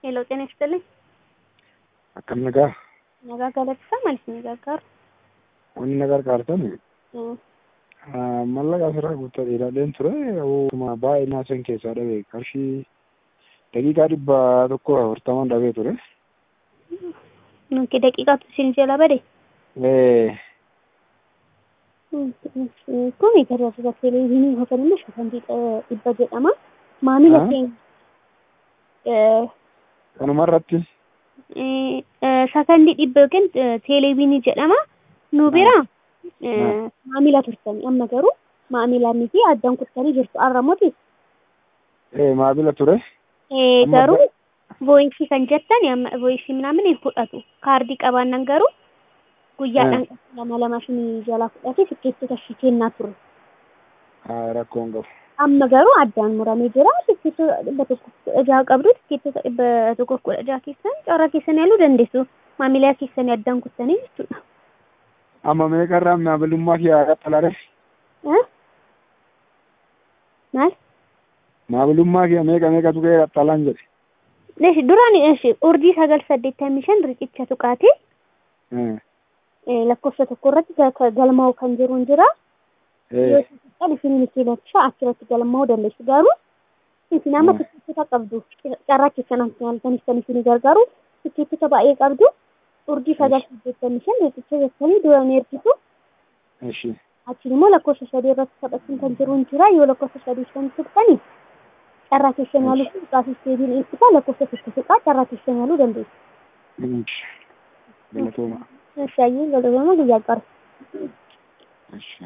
ሄሎ ጤና ይስጥልኝ። Akkam nagaa Nagaa galateessaa maaliif ni gargaaru? wanni na gargaartan mallaqa asirraa guuttaa ilaaleen ture akkuma baay'ee naasan keessaa dhabe qarshii daqiiqaa dhibba tokko afurtaman dhabee ture. Nuti daqiiqaatu isin jala bade. Kun tajaajila televezyiinii yookaan immoo shafantii dhibba jedhama. Maamila Ah. keenya Kanuma irratti sakandii dhibba yookiin televezyiinii jedhama. Nu bira maamila turtanii amma garuu maamila miti addaan kuttanii jirtu arramooti. maamila ture. Amma Garuu voiisii kan jettan amma voiisii ምናምን hin fudhatu. Kaardii qabaannan garuu guyyaadhaan lama lama shinii jalaa fudhatee tikkeettota ishii kennaa ture. Rakkoon qabu. Amma garuu addaan muramee jira. Tikkeettota dhibba tokko kudha jaha qabdu. Tikkeettota dhibba tokko kudha jaha keessan carraa keessan yaaluu dandeessu. Maamilaa keessanii addaan kuttanii jechuudha. Amma meeqa irraa maamilummaa kiyyaa qaxxalaare? Eh? Maal? Maamilummaa kiyya meeqa meeqa tuqee qaxxalaan jedhe. Eesh duraan eesh urdii sagal saddeettamii shan riqicha tuqaatee eh, lakkoofsa tokko irratti ga- galmaa'u kan jiru hin jira. Yoo isin isin kiilachaa achirratti galmaa'uu dandeessu garuu isin amma Mm. tikkeettota qabdu carraa keessan halkanis kan isin gargaaru tikkeettota baay'ee qabdu urdii sagal saddeettamii shan riqicha jettanii dura ni ergitu Ishi. achiin immoo lakkoofsa sadii irratti taphachuun kan jiru hin jira yoo lakkoofsa sadii kan tuqxani carraa keessan yaaluu fi dhugaafis deebiin eegsisaa lakkoofsa tokko tuqaa carraa keessan yaaluu dandeessu. Galatooma. Shaayyii galatooma guyyaa qara. Ishi.